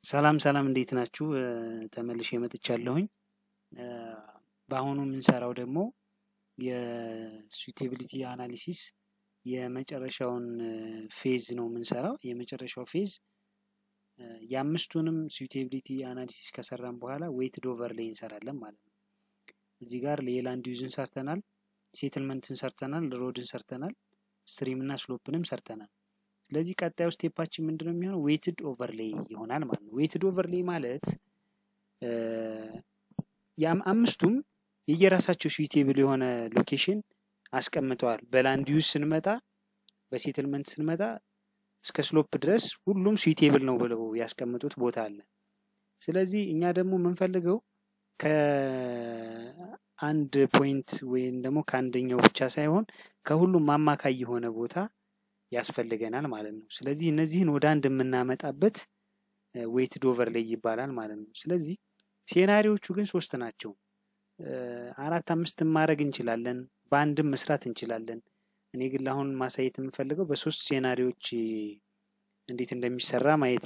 ሰላም ሰላም እንዴት ናችሁ? ተመልሼ መጥቻለሁኝ። በአሁኑ የምንሰራው ደግሞ የሱቴቢሊቲ አናሊሲስ የመጨረሻውን ፌዝ ነው የምንሰራው። የመጨረሻው ፌዝ የአምስቱንም ሱቴቢሊቲ አናሊሲስ ከሰራን በኋላ ዌይትድ ኦቨርሌይ እንሰራለን ማለት ነው። እዚህ ጋር የላንድ ዩዝን ሰርተናል፣ ሴትልመንትን ሰርተናል፣ ሮድን ሰርተናል፣ ስትሪም እና ስሎፕንም ሰርተናል። ስለዚህ ቀጣዩ ስቴፓችን ምንድን ነው የሚሆነው? ዌይትድ ኦቨርሌይ ይሆናል ማለት ነው። ዌይትድ ኦቨርሌይ ማለት አምስቱም የየራሳቸው ሱቴብል የሆነ ሎኬሽን አስቀምጠዋል። በላንድ ዩዝ ስንመጣ፣ በሴትልመንት ስንመጣ እስከ ስሎፕ ድረስ ሁሉም ሱቴብል ነው ብለው ያስቀምጡት ቦታ አለ። ስለዚህ እኛ ደግሞ የምንፈልገው ከአንድ ፖይንት ወይም ደግሞ ከአንደኛው ብቻ ሳይሆን ከሁሉም አማካይ የሆነ ቦታ ያስፈልገናል ማለት ነው። ስለዚህ እነዚህን ወደ አንድ የምናመጣበት ዌይትድ ኦቨርሌይ ይባላል ማለት ነው። ስለዚህ ሴናሪዎቹ ግን ሶስት ናቸው። አራት አምስትም ማድረግ እንችላለን፣ በአንድም መስራት እንችላለን። እኔ ግን አሁን ማሳየት የምፈልገው በሶስት ሴናሪዎች እንዴት እንደሚሰራ ማየት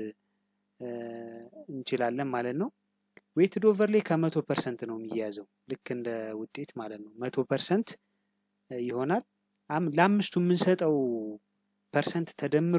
እንችላለን ማለት ነው። ዌይትድ ኦቨርሌይ ከመቶ ፐርሰንት ነው የሚያዘው ልክ እንደ ውጤት ማለት ነው። መቶ ፐርሰንት ይሆናል። ለአምስቱ የምንሰጠው ፐርሰንት ተደምሮ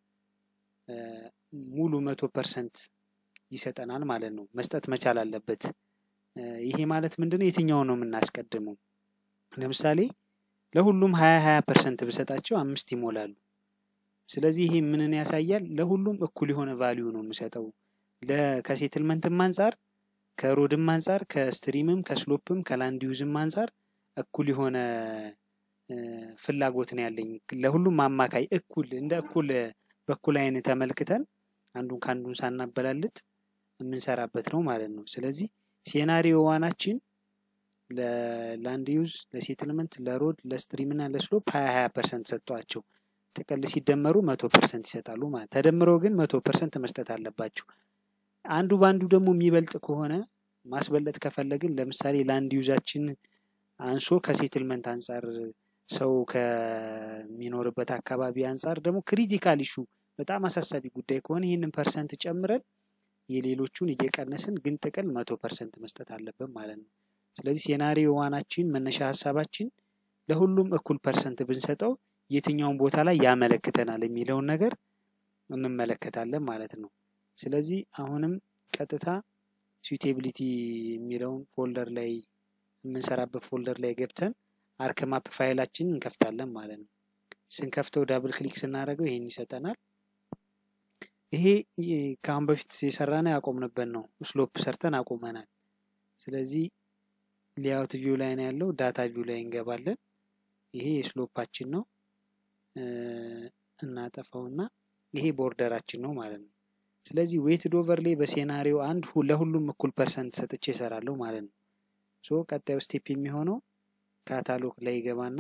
ሙሉ መቶ ፐርሰንት ይሰጠናል ማለት ነው። መስጠት መቻል አለበት። ይሄ ማለት ምንድን ነው? የትኛው ነው የምናስቀድመው? ለምሳሌ ለሁሉም ሀያ ሀያ ፐርሰንት ብሰጣቸው አምስት ይሞላሉ። ስለዚህ ይሄ ምንን ያሳያል? ለሁሉም እኩል የሆነ ቫሊዩ ነው የምሰጠው። ከሴትልመንትም አንጻር ከሮድም አንጻር ከስትሪምም ከስሎፕም ከላንድ ዩዝም አንጻር እኩል የሆነ ፍላጎት ነው ያለኝ። ለሁሉም አማካይ እኩል እንደ እኩል በኩል አይን ተመልክተን አንዱን ከአንዱን ሳናበላልጥ የምንሰራበት ነው ማለት ነው። ስለዚህ ሴናሪዮ ዋናችን ለላንድ ዩዝ፣ ለሴትልመንት፣ ለሮድ፣ ለስትሪም እና ለስሎፕ ሀያ ሀያ ፐርሰንት ሰጥቷቸው ጥቅል ሲደመሩ መቶ ፐርሰንት ይሰጣሉ ማለት ተደምረው ግን መቶ ፐርሰንት መስጠት አለባቸው። አንዱ በአንዱ ደግሞ የሚበልጥ ከሆነ ማስበለጥ ከፈለግን ለምሳሌ ላንድ ዩዛችን አንሶ ከሴትልመንት አንጻር ሰው ከሚኖርበት አካባቢ አንጻር ደግሞ ክሪቲካል ኢሹ በጣም አሳሳቢ ጉዳይ ከሆነ ይህንን ፐርሰንት ጨምረን የሌሎቹን እየቀነስን ግን ጥቅል መቶ ፐርሰንት መስጠት አለብን ማለት ነው። ስለዚህ ሴናሪዮ ዋናችን መነሻ ሀሳባችን ለሁሉም እኩል ፐርሰንት ብንሰጠው የትኛውን ቦታ ላይ ያመለክተናል የሚለውን ነገር እንመለከታለን ማለት ነው። ስለዚህ አሁንም ቀጥታ ሱቴቢሊቲ የሚለውን ፎልደር ላይ የምንሰራበት ፎልደር ላይ ገብተን አርክ ማፕ ፋይላችንን እንከፍታለን ማለት ነው። ስንከፍተው ዳብል ክሊክ ስናደርገው ይሄን ይሰጠናል። ይሄ ከአሁን በፊት የሰራነው ያቆምንበት ነው። ስሎፕ ሰርተን አቁመናል። ስለዚህ ሌአውት ቪው ላይ ነው ያለው። ዳታ ቪው ላይ እንገባለን። ይሄ የስሎፓችን ነው። እናጠፋውና ይሄ ቦርደራችን ነው ማለት ነው። ስለዚህ ዌይትድ ኦቨርሌይ በሴናሪዮ አንድ ለሁሉም እኩል ፐርሰንት ሰጥቼ እሰራለሁ ማለት ነው። ሶ ቀጣዩ ስቴፕ የሚሆነው ካታሎግ ላይ ይገባና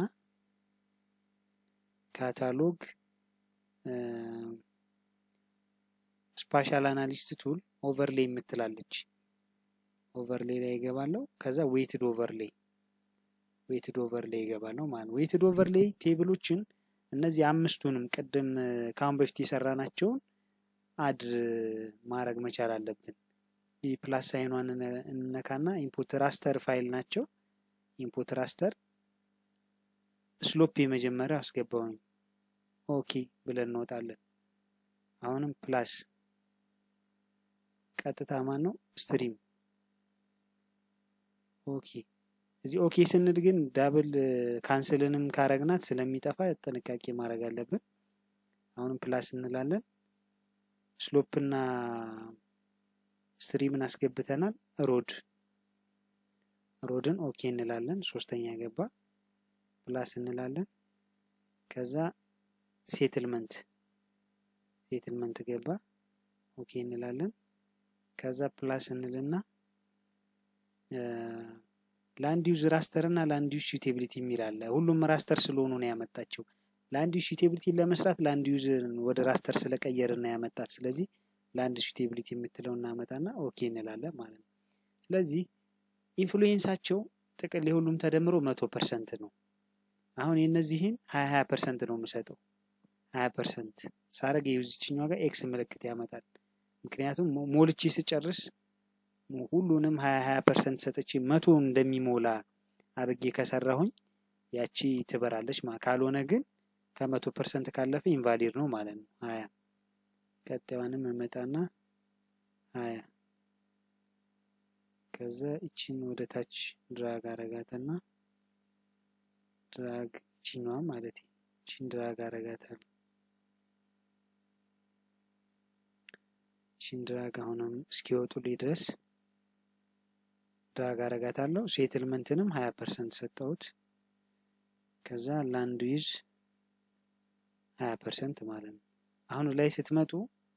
ካታሎግ ስፓሻል አናሊስት ቱል ኦቨርሌይ የምትላለች ኦቨርሌይ ላይ ይገባለሁ። ከዛ ዌይትድ ኦቨርሌይ ዌይትድ ኦቨርሌይ ይገባለሁ ማለት ነው። ዌይትድ ኦቨርሌይ ቴብሎችን እነዚህ አምስቱንም ቅድም ከአሁን በፊት የሰራናቸውን አድ ማድረግ መቻል አለብን። ይህ ፕላስ ሳይኗን እንነካና ኢንፑት ራስተር ፋይል ናቸው። ኢንፑት ራስተር ስሎፕ የመጀመሪያው አስገባውኝ ኦኬ ብለን እንወጣለን። አሁንም ፕላስ ቀጥታ ማን ነው ስትሪም ኦኬ። እዚህ ኦኬ ስንል ግን ዳብል ካንስልንም ካረግናት ስለሚጠፋ ጥንቃቄ ማድረግ አለብን። አሁንም ፕላስ እንላለን። ስሎፕና ስትሪምን አስገብተናል። ሮድ ሮድን ኦኬ እንላለን። ሶስተኛ ገባ። ፕላስ እንላለን። ከዛ ሴትልመንት ሴትልመንት ገባ። ኦኬ እንላለን። ከዛ ፕላስ እንልና ላንድ ዩዝ ራስተር እና ላንድ ዩዝ ሱቴቢሊቲ የሚል አለ። ሁሉም ራስተር ስለሆኑ ነው ያመጣቸው። ላንድ ዩዝ ሱቴቢሊቲ ለመስራት ላንድ ዩዝ ወደ ራስተር ስለቀየርን ነው ያመጣት። ስለዚህ ላንድ ሱቴቢሊቲ የምትለው እናመጣና ኦኬ እንላለን ማለት ነው። ስለዚህ ኢንፍሉዌንሳቸው ጥቅል የሁሉም ተደምሮ መቶ ፐርሰንት ነው። አሁን የእነዚህን ሀያ ሀያ ፐርሰንት ነው የምሰጠው። ሀያ ፐርሰንት ሳረግ የዚችኛዋ ጋር ኤክስ ምልክት ያመጣል። ምክንያቱም ሞልቼ ስጨርስ ሁሉንም ሀያ ሀያ ፐርሰንት ሰጥቼ መቶ እንደሚሞላ አድርጌ ከሰራሁኝ ያቺ ትበራለች ማለት ካልሆነ ግን ከመቶ ፐርሰንት ካለፈ ኢንቫሊድ ነው ማለት ነው። ሀያ ቀጣዩንም እመጣና ሀያ ከዛ እቺን ወደ ታች ድራግ አረጋትና ድራግ እቺኛዋ ማለት እቺን ድራግ አረጋታል። እቺን ድራግ አሁንም እስኪወጡልኝ ድረስ ድራግ አረጋታለሁ። ሴትልመንትንም ሀያ ፐርሰንት ሰጠሁት። ከዛ ላንድ ዩዝ ሀያ ፐርሰንት ማለት ነው። አሁን ላይ ስትመጡ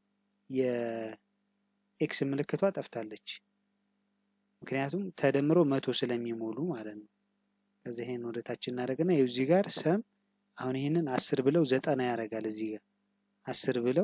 የኤክስ ምልክቷ ጠፍታለች። ምክንያቱም ተደምሮ መቶ ስለሚሞሉ ማለት ነው። ከዚ ይሄን ወደ ታች እናደርግና እዚህ ጋር ሰም አሁን ይሄንን አስር ብለው ዘጠና ያደርጋል። እዚህ ጋር አስር ብለው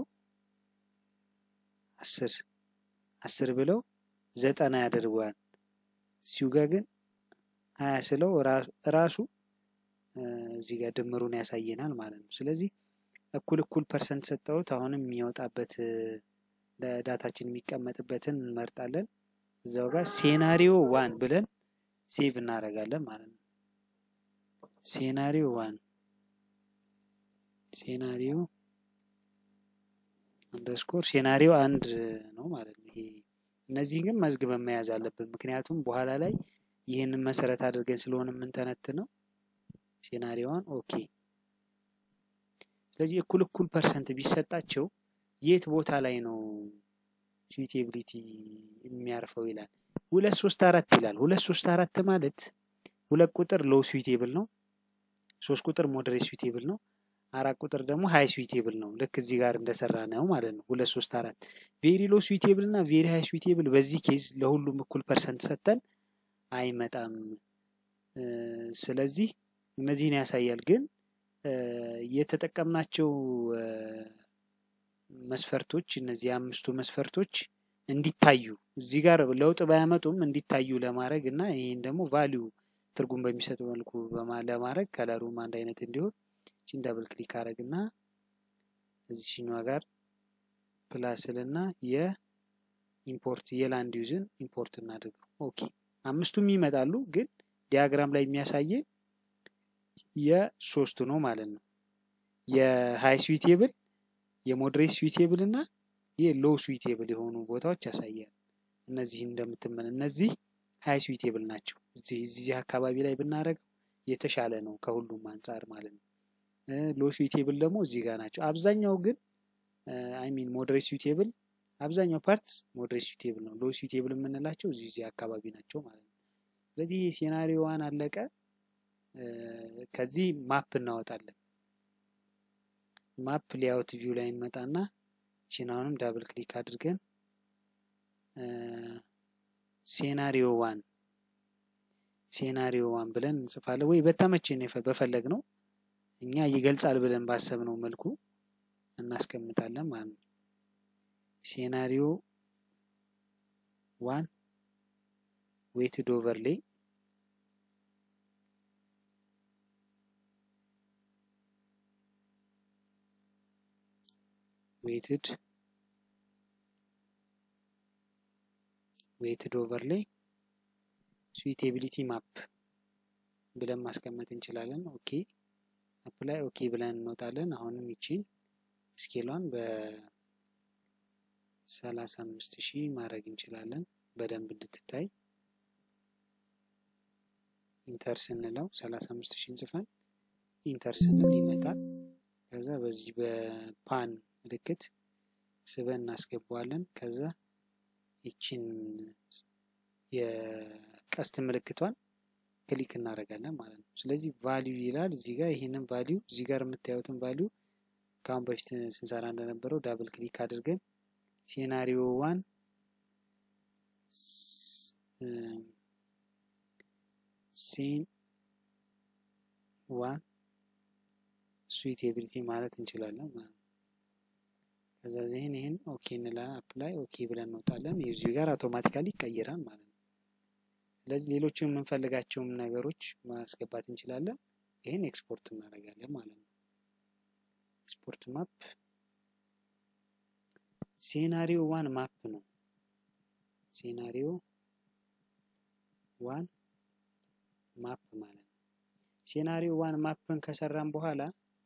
አስር አስር ብለው ዘጠና ያደርገዋል። እዚሁ ጋር ግን ሀያ ስለው ራሱ እዚህ ጋር ድምሩን ያሳየናል ማለት ነው። ስለዚህ እኩል እኩል ፐርሰንት ሰጠውት አሁንም የሚወጣበት ለዳታችን የሚቀመጥበትን እንመርጣለን። እዛው ጋር ሴናሪዮ ዋን ብለን ሴቭ እናደርጋለን ማለት ነው። ሴናሪዮ ዋን ሴናሪዮ አንደርስኮር ሴናሪዮ አንድ ነው ማለት ነው። ይሄ እነዚህ ግን መዝግበን መያዝ አለብን። ምክንያቱም በኋላ ላይ ይህንን መሰረት አድርገን ስለሆነ የምንተነትነው ሴናሪዮዋን ኦኬ። ስለዚህ እኩል እኩል ፐርሰንት ቢሰጣቸው የት ቦታ ላይ ነው ስዊቴቢሊቲ የሚያርፈው ይላል። ሁለት ሶስት አራት ይላል። ሁለት ሶስት አራት ማለት ሁለት ቁጥር ሎው ስዊቴብል ነው። ሶስት ቁጥር ሞደሬት ስዊቴብል ነው። አራት ቁጥር ደግሞ ሀይ ስዊቴብል ነው። ልክ እዚህ ጋር እንደሰራ ነው ማለት ነው። ሁለት ሶስት አራት ቬሪ ሎ ስዊቴብል እና ቬሪ ሀይ ስዊቴብል በዚህ ኬዝ ለሁሉም እኩል ፐርሰንት ሰጠን አይመጣም። ስለዚህ እነዚህን ያሳያል። ግን የተጠቀምናቸው መስፈርቶች እነዚህ አምስቱ መስፈርቶች እንዲታዩ እዚህ ጋር ለውጥ ባያመጡም እንዲታዩ ለማድረግ እና ይህን ደግሞ ቫሊዩ ትርጉም በሚሰጥ መልኩ ለማድረግ ከለሩም አንድ አይነት እንዲሆን ቺን ዳብል ክሊክ አረግ እና እዚህኛዋ ጋር ፕላስል እና የኢምፖርት የላንድ ዩዝን ኢምፖርት እናድርገው። ኦኬ አምስቱም ይመጣሉ፣ ግን ዲያግራም ላይ የሚያሳየን የሶስቱ ነው ማለት ነው። የሃይ ስዊቴብል የሞድሬት ስዊቴብል እና የሎው ስዊቴብል የሆኑ ቦታዎች ያሳያል። እነዚህ እንደምትመለ እነዚህ ሃይ ስዊቴብል ናቸው። እዚህ አካባቢ ላይ ብናደርገው የተሻለ ነው ከሁሉም አንጻር ማለት ነው። ሎ ስዊቴብል ደግሞ እዚህ ጋር ናቸው። አብዛኛው ግን አይ ሚን ሞድሬት ስዊቴብል አብዛኛው ፓርት ሞድሬት ስዊቴብል ነው። ሎ ስዊቴብል የምንላቸው እዚህ እዚህ አካባቢ ናቸው ማለት ነው። ስለዚህ ይህ ሴናሪዮ ዋን አለቀ። ከዚህ ማፕ እናወጣለን። ማፕ ሌአውት ቪው ላይ እንመጣና ቺናውንም ዳብል ክሊክ አድርገን ሴናሪዮ ዋን ሴናሪዮ ዋን ብለን እንጽፋለን ወይ በተመቸን በፈለግ ነው እኛ ይገልጻል ብለን ባሰብነው መልኩ እናስቀምጣለን ማለት ነው። ሴናሪዮ ዋን ዌትድ ኦቨርሌይ ዌትድ ዌትድ ኦቨርሌይ ስዊቴቢሊቲ ማፕ ብለን ማስቀመጥ እንችላለን። ኦኬ አፕላይ ኦኬ ብለን እንወጣለን። አሁንም ይቺን ስኬሏን በሰላሳ አምስት ሺህ ማድረግ እንችላለን በደንብ እንድትታይ። ኢንተር ስንለው ሰላሳ አምስት ሺህ እንጽፈን ኢንተር ስንል ይመጣል። ከዛ በዚህ በፓን ምልክት ስበን እናስገባዋለን። ከዛ ይቺን የቀስት ምልክቷን ክሊክ እናደርጋለን ማለት ነው። ስለዚህ ቫሊዩ ይላል እዚህ ጋር ይህንን ቫሊዩ እዚህ ጋር የምታዩትን ቫሊዩ ከአሁን በፊት ስንሰራ እንደነበረው ዳብል ክሊክ አድርገን ሴናሪዮ ዋን ሴን ዋን ስዊቴቢሊቲ ማለት እንችላለን ማለት ነው። ከዛ ዚህን ይህን ኦኬ እንላ አፕላይ ኦኬ ብለን እንወጣለን። የዚሁ ጋር አውቶማቲካሊ ይቀይራል ማለት ነው። ስለዚህ ሌሎችን የምንፈልጋቸውም ነገሮች ማስገባት እንችላለን። ይህን ኤክስፖርት እናደርጋለን ማለት ነው። ኤክስፖርት ማፕ ሴናሪዮ ዋን ማፕ ነው። ሴናሪዮ ዋን ማፕ ማለት ነው። ሴናሪዮ ዋን ማፕን ከሰራን በኋላ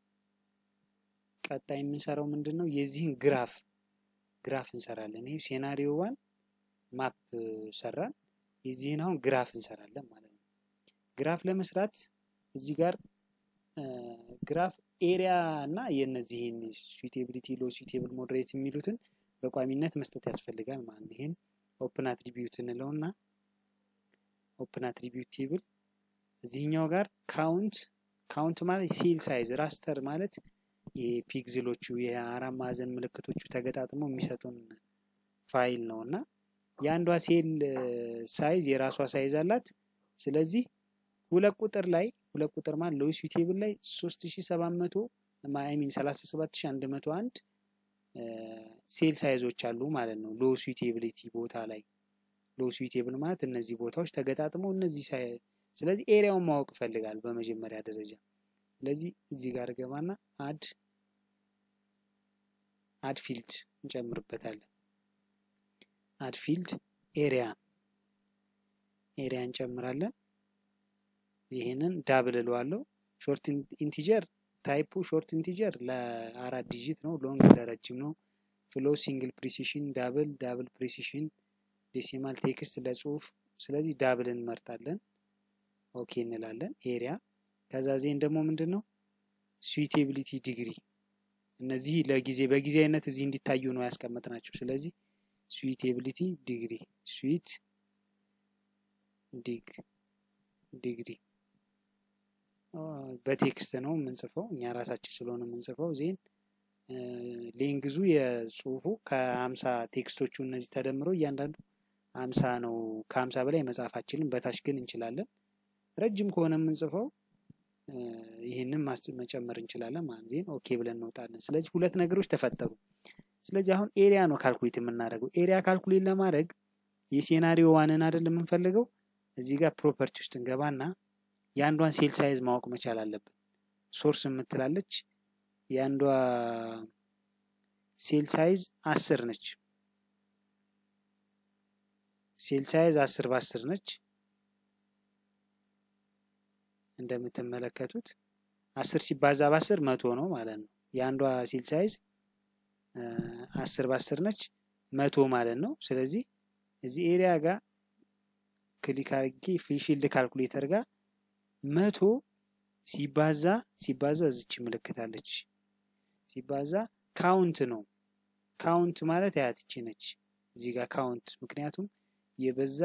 ቀጣይ የምንሰራው ምንድን ነው? የዚህን ግራፍ ግራፍ እንሰራለን። ይህ ሴናሪዮ ዋን ማፕ ሰራን። የዚህን አሁን ግራፍ እንሰራለን ማለት ነው። ግራፍ ለመስራት እዚህ ጋር ግራፍ ኤሪያ እና የነዚህን ስዊቴቢሊቲ ሎ ስዊቴብል ሞዴሬት የሚሉትን በቋሚነት መስጠት ያስፈልጋል ማለት ነው። ይህን ኦፕን አትሪቢዩት እንለው እና ኦፕን አትሪቢዩት ቴብል እዚህኛው ጋር ካውንት ካውንት ማለት ሴል ሳይዝ ራስተር ማለት የፒክዝሎቹ የአራት ማዕዘን ምልክቶቹ ተገጣጥመው የሚሰጡን ፋይል ነው እና የአንዷ ሴል ሳይዝ የራሷ ሳይዝ አላት። ስለዚህ ሁለት ቁጥር ላይ ሁለት ቁጥር ማለት ሎው ስዊቴብል ላይ 3700 ሚን 37101 ሴል ሳይዞች አሉ ማለት ነው። ሎው ስዊቴቢሊቲ ቦታ ላይ ሎው ስዊቴብል ማለት እነዚህ ቦታዎች ተገጣጥመው እነዚህ ስለዚህ ኤሪያውን ማወቅ ይፈልጋል በመጀመሪያ ደረጃ። ስለዚህ እዚህ ጋር ገባና አድ አድ ፊልድ እንጨምርበታለን። አድ ፊልድ ኤሪያ ኤሪያ እንጨምራለን። ይህንን ዳብል እለዋለሁ። ሾርት ኢንቲጀር ታይፑ ሾርት ኢንቲጀር ለአራት ዲጂት ነው። ሎንግ ለረጅም ነው። ፍሎ ሲንግል ፕሪሲሽን፣ ዳብል ዳብል ፕሪሲሽን፣ ዴሲማል ቴክስት ለጽሁፍ። ስለዚህ ዳብል እንመርጣለን። ኦኬ እንላለን። ኤሪያ ከዛ ዜን ደግሞ ምንድን ነው ስዊቴቢሊቲ ዲግሪ። እነዚህ ለጊዜ በጊዜ አይነት እዚህ እንዲታዩ ነው ያስቀመጥናቸው። ስለዚህ ስዊቴቢሊቲ ዲግሪ ስዊት ዲግ ዲግሪ በቴክስት ነው የምንጽፈው እኛ ራሳችን ስለሆነ የምንጽፈው። ዜን ሌንግዙ የጽሁፉ ከሀምሳ ቴክስቶቹ እነዚህ ተደምረው እያንዳንዱ ሀምሳ ነው። ከሀምሳ በላይ መጻፋችንን በታች ግን እንችላለን። ረጅም ከሆነ የምንጽፈው ይህንን መጨመር እንችላለን ማለት ዜን ኦኬ ብለን እንወጣለን። ስለዚህ ሁለት ነገሮች ተፈጠሩ። ስለዚህ አሁን ኤሪያ ነው ካልኩሌት የምናደርገው። ኤሪያ ካልኩሌት ለማድረግ የሴናሪዮ ዋንን አይደል የምንፈልገው። እዚህ ጋር ፕሮፐርቲ ውስጥ እንገባና የአንዷን ሴል ሳይዝ ማወቅ መቻል አለብን። ሶርስ የምትላለች የአንዷ ሴል ሳይዝ አስር ነች። ሴል ሳይዝ አስር በአስር ነች። እንደምትመለከቱት አስር ሲባዛ በአስር መቶ ነው ማለት ነው። የአንዷ ሴል ሳይዝ አስር በአስር ነች መቶ ማለት ነው። ስለዚህ እዚህ ኤሪያ ጋር ክሊክ አድርጌ ፊልድ ካልኩሌተር ጋር መቶ ሲባዛ ሲባዛ እዚች ምልክታለች ሲባዛ ካውንት ነው። ካውንት ማለት ያትቺ ነች እዚህ ጋር ካውንት ምክንያቱም የበዛ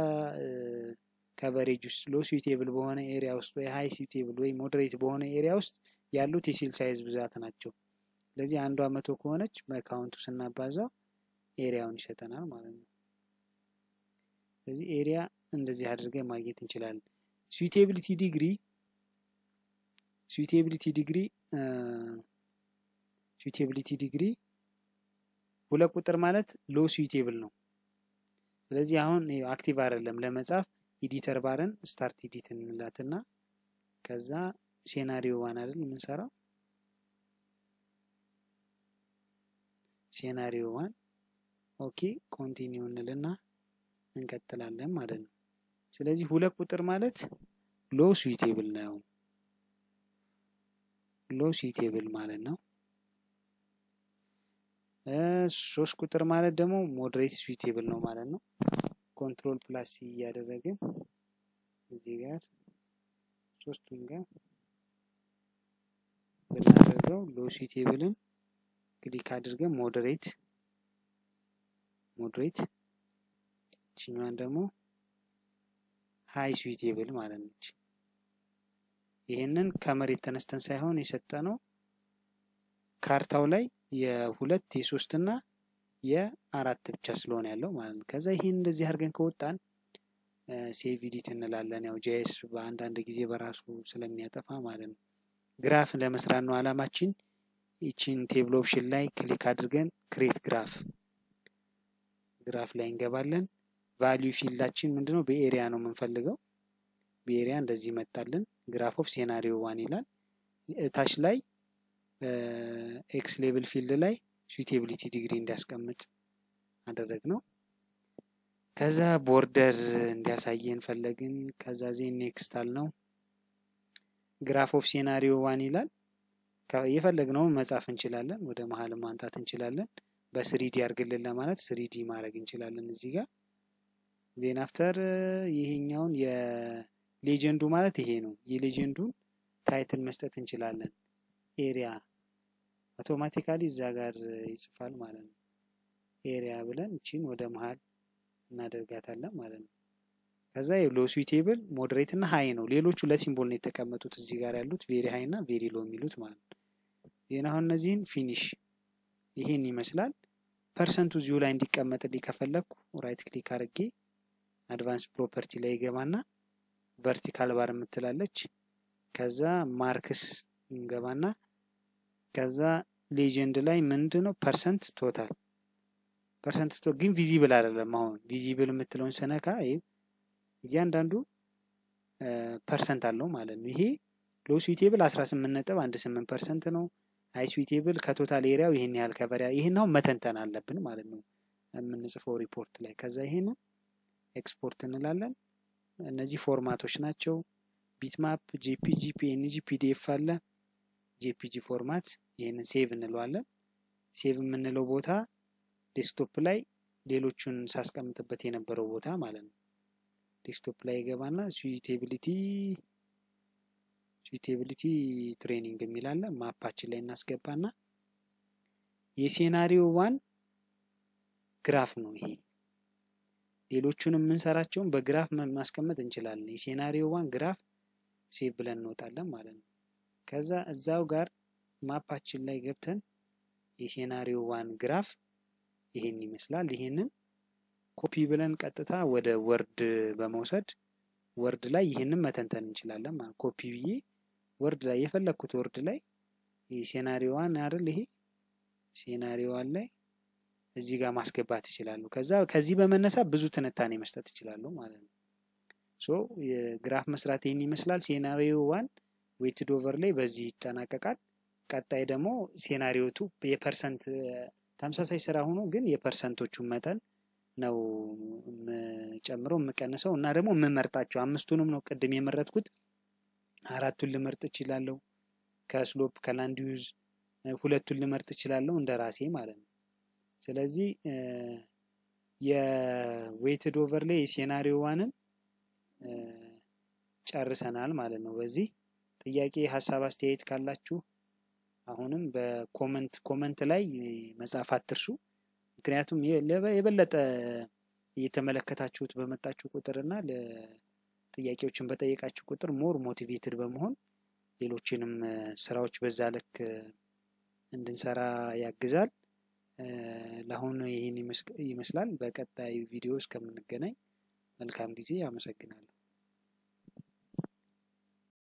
ከቨሬጅ ውስጥ ሎ ስዊቴብል በሆነ ኤሪያ ውስጥ ወይ ሀይ ስዊቴብል ወይ ሞዴሬት በሆነ ኤሪያ ውስጥ ያሉት የሴል ሳይዝ ብዛት ናቸው። ስለዚህ አንዷ መቶ ከሆነች በካውንቱ ስናባዛው ኤሪያውን ይሰጠናል ማለት ነው። ስለዚህ ኤሪያ እንደዚህ አድርገን ማግኘት እንችላለን። ስዊቴቢሊቲ ዲግሪ ስዊቴቢሊቲ ዲግሪ ስዊቴቢሊቲ ዲግሪ ሁለት ቁጥር ማለት ሎ ስዊቴብል ነው። ስለዚህ አሁን አክቲቭ አይደለም ለመጻፍ ኢዲተር ባርን ስታርት ኢዲት እንላትና ከዛ ሴናሪዮ ዋን አይደል የምንሰራው ሴናሪዮ ዋን ኦኬ ኮንቲኒው እንልና እንቀጥላለን ማለት ነው። ስለዚህ ሁለት ቁጥር ማለት ሎ ስዊቴብል ነው። ሎ ስዊቴብል ማለት ነው። ሶስት ቁጥር ማለት ደግሞ ሞዴሬት ስዊቴብል ነው ማለት ነው። ኮንትሮል ፕላስ እያደረግን እዚህ ጋር ሶስቱም ጋር ብናደርገው ሎ ስዊቴብልን ክሊክ አድርገን ሞዴሬት ሞዴሬት ችኛዋን ደግሞ ሀይ ስዊቴብል ማለት ነች። ይህንን ከመሬት ተነስተን ሳይሆን የሰጠነው ካርታው ላይ የሁለት የሶስት እና የአራት ብቻ ስለሆነ ያለው ማለት ነው። ከዛ ይህን እንደዚህ አድርገን ከወጣን ሴቭ ኢዲት እንላለን። ያው ጄኤስ በአንዳንድ ጊዜ በራሱ ስለሚያጠፋ ማለት ነው። ግራፍ ለመስራት ነው አላማችን። ይችን ቴብል ኦፕሽን ላይ ክሊክ አድርገን ክሬት ግራፍ ግራፍ ላይ እንገባለን። ቫሊዩ ፊልዳችን ምንድነው? በኤሪያ ነው የምንፈልገው። በኤሪያ እንደዚህ ይመጣልን። ግራፍ ኦፍ ሴናሪዮ ዋን ይላል። እታች ላይ ኤክስ ሌብል ፊልድ ላይ ስዊቴቢሊቲ ዲግሪ እንዲያስቀምጥ አደረግ ነው። ከዛ ቦርደር እንዲያሳየን ፈለግን። ከዛ ዜን ኔክስት አልነው። ግራፍ ኦፍ ሴናሪዮ ዋን ይላል። የፈለግነውን መጻፍ እንችላለን። ወደ መሀል ማንጣት እንችላለን። በስሪዲ አድርግልን ለማለት ስሪዲ ማድረግ እንችላለን እዚህ ጋር ዜን አፍተር ይሄኛውን የሌጀንዱ ማለት ይሄ ነው። የሌጀንዱን ታይትል መስጠት እንችላለን። ኤሪያ አውቶማቲካሊ እዛ ጋር ይጽፋል ማለት ነው። ኤሪያ ብለን እቺን ወደ መሀል እናደርጋታለን ማለት ነው። ከዛ ሎ ስዊቴብል ሞዴሬት እና ሀይ ነው። ሌሎቹ ለሲምቦል ነው የተቀመጡት እዚህ ጋር ያሉት ቬሪ ሀይ እና ቬሪ ሎ የሚሉት ማለት ነው። ዜና አሁን እነዚህን ፊኒሽ ይሄን ይመስላል። ፐርሰንቱ እዚሁ ላይ እንዲቀመጥልኝ ከፈለግኩ ራይት ክሊክ አድርጌ አድቫንስ ፕሮፐርቲ ላይ ይገባና ቨርቲካል ባር የምትላለች ከዛ ማርክስ እንገባና ከዛ ሌጀንድ ላይ ምንድን ነው ፐርሰንት ቶታል ፐርሰንት ግን ቪዚብል አይደለም። አሁን ቪዚብል የምትለውን ስነካ እያንዳንዱ ፐርሰንት አለው ማለት ነው። ይሄ ሎ ስዊቴብል 18 ነጥብ አንድ ስምንት ፐርሰንት ነው። አይ ስዊቴብል ከቶታል ኤሪያው ይህን ያህል ከቨር ይህን አሁን መተንተን አለብን ማለት ነው የምንጽፈው ሪፖርት ላይ። ከዛ ይሄን ኤክስፖርት እንላለን። እነዚህ ፎርማቶች ናቸው። ቢትማፕ፣ ጄፒጂ፣ ፒኤንጂ፣ ፒዲኤፍ አለ። ጄፒጂ ፎርማት ይህንን ሴቭ እንለዋለን። ሴቭ የምንለው ቦታ ዴስክቶፕ ላይ ሌሎቹን ሳስቀምጥበት የነበረው ቦታ ማለት ነው። ዴስክቶፕ ላይ ይገባና ስዊቴቢሊቲ ስዊቴቢሊቲ ትሬኒንግ የሚላለ ማፓችን ላይ እናስገባና የሴናሪዮ ዋን ግራፍ ነው ይሄ። ሌሎቹንም የምንሰራቸውን በግራፍ ማስቀመጥ እንችላለን። የሴናሪዮ ዋን ግራፍ ሴቭ ብለን እንወጣለን ማለት ነው። ከዛ እዛው ጋር ማፓችን ላይ ገብተን የሴናሪዮ ዋን ግራፍ ይሄን ይመስላል። ይሄንን ኮፒ ብለን ቀጥታ ወደ ወርድ በመውሰድ ወርድ ላይ ይህንን መተንተን እንችላለን ማለት ኮፒ ብዬ ወርድ ላይ የፈለግኩት ወርድ ላይ ሴናሪዮዋን አይደል ይሄ ሴናሪዮዋን ላይ እዚህ ጋር ማስገባት ይችላሉ። ከዛ ከዚህ በመነሳት ብዙ ትንታኔ መስጠት ይችላሉ ማለት ነው። ሶ የግራፍ መስራት ይህን ይመስላል። ሴናሪዮ ዋን ዌትድ ኦቨር ላይ በዚህ ይጠናቀቃል። ቀጣይ ደግሞ ሴናሪዮ ቱ የፐርሰንት ተመሳሳይ ስራ ሆኖ ግን የፐርሰንቶቹን መጠን ነው የምጨምረው የምቀንሰው እና ደግሞ የምመርጣቸው አምስቱንም ነው ቅድም የመረጥኩት። አራቱን ልመርጥ እችላለሁ። ከስሎፕ ከላንድ ዩዝ ሁለቱን ልመርጥ እችላለሁ እንደ ራሴ ማለት ነው። ስለዚህ የዌትድ ኦቨር ላይ የሴናሪዮ ዋንን ጨርሰናል ማለት ነው። በዚህ ጥያቄ፣ ሀሳብ፣ አስተያየት ካላችሁ አሁንም በኮመንት ኮመንት ላይ መጻፍ አትርሱ። ምክንያቱም የበለጠ እየተመለከታችሁት በመጣችሁ ቁጥር እና ጥያቄዎችን በጠየቃችሁ ቁጥር ሞር ሞቲቬትድ በመሆን ሌሎችንም ስራዎች በዛ ልክ እንድንሰራ ያግዛል። ለአሁኑ ይህን ይመስላል። በቀጣዩ ቪዲዮ እስከምንገናኝ መልካም ጊዜ። አመሰግናለሁ።